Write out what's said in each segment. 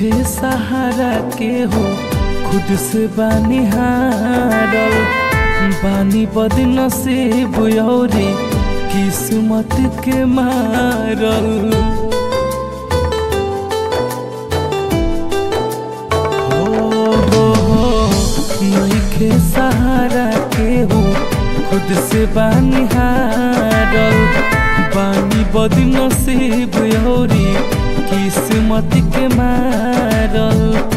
नइखे सहारा के हो खुद से बानी हारल बानी बदन से बुयौरी किस्मत के मारल हो हो हो नइखे सहारा के हो खुद से बानी हारल बानी बदन से बुयौरी किस्मत के मारल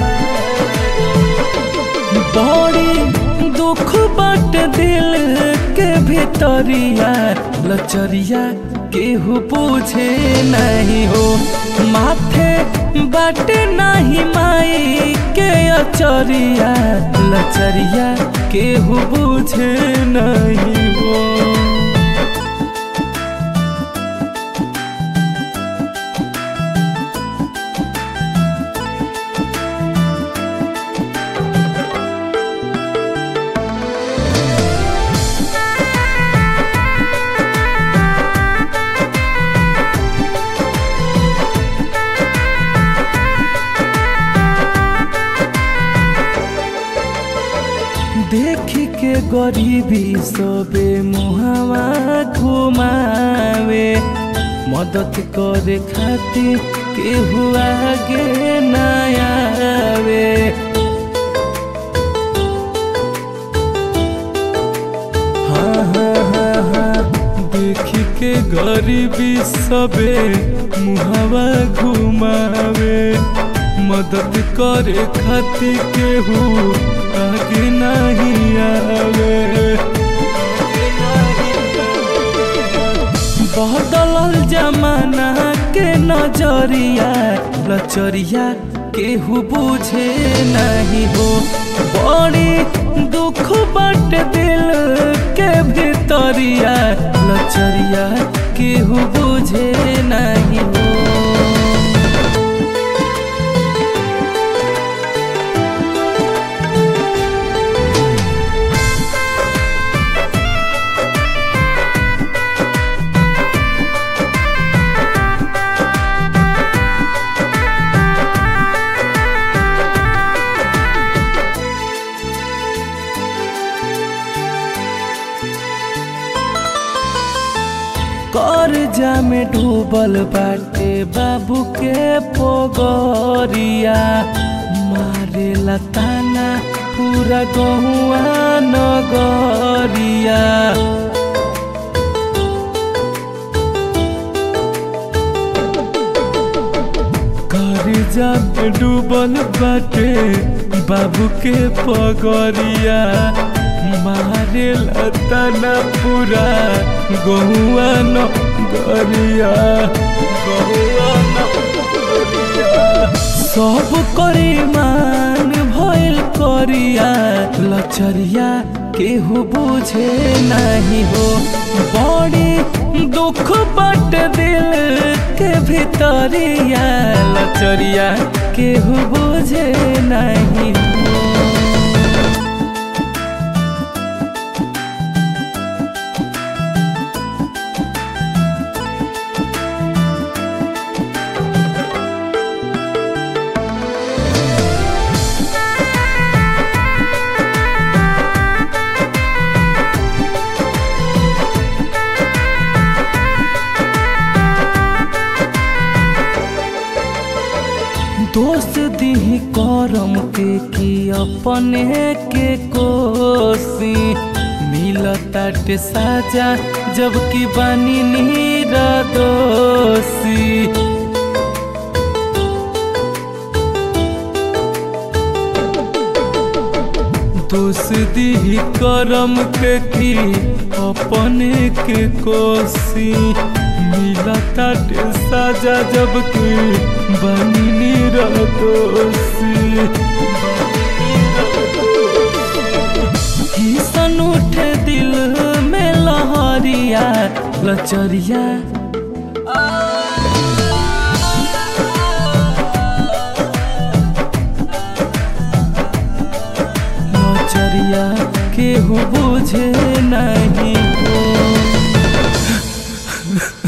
बड़ी दुख बाट दिल के भीतरिया लचरिया केहू पूछे नहीं हो माथे बाट नहीं माई के अचरिया लचरिया केहू पूछे नहीं हो देख के गरीबी सबे मुहावा घुमावे मदद करे खातिर केहू आगे न आवे हाँ हाँ हाँ हाँ देख के गरीबी सबे मुहावा घुमावे मदद करे खातिर केहू आगे नहीं आवे बदलल जमाना के नजरिया लचरिया केहू बुझे नहीं हो बड़ी दुख बट दिल के भीतरिया लचरिया केहू बुझे नहीं हो कर्जा में डूबल बाटे बाबू के पोगरिया मारे लताना पूरा गहुआ नगरिया कर्जा में डूबल बाटे बाबू के पगरिया मारे लताना पूरा गहुआ न गरिया गहुआ न गरिया सब करी मान भइल करिया लचरिया केहू बुझे नहीं हो बड़ी दुख बट दिल के भीतरिया लचरिया केहू बुझे नहीं हो दोस्त दी करम के की अपने के कोसी मिलताटे साजा जबकि बानी नीरा दोषी दोस्ती करम के की अपने के कोसी मिलता साजा जबकि बनी दोषी किसन उठे दिल में लहरिया लचरिया लचरिया केहू बुझे नहीं हो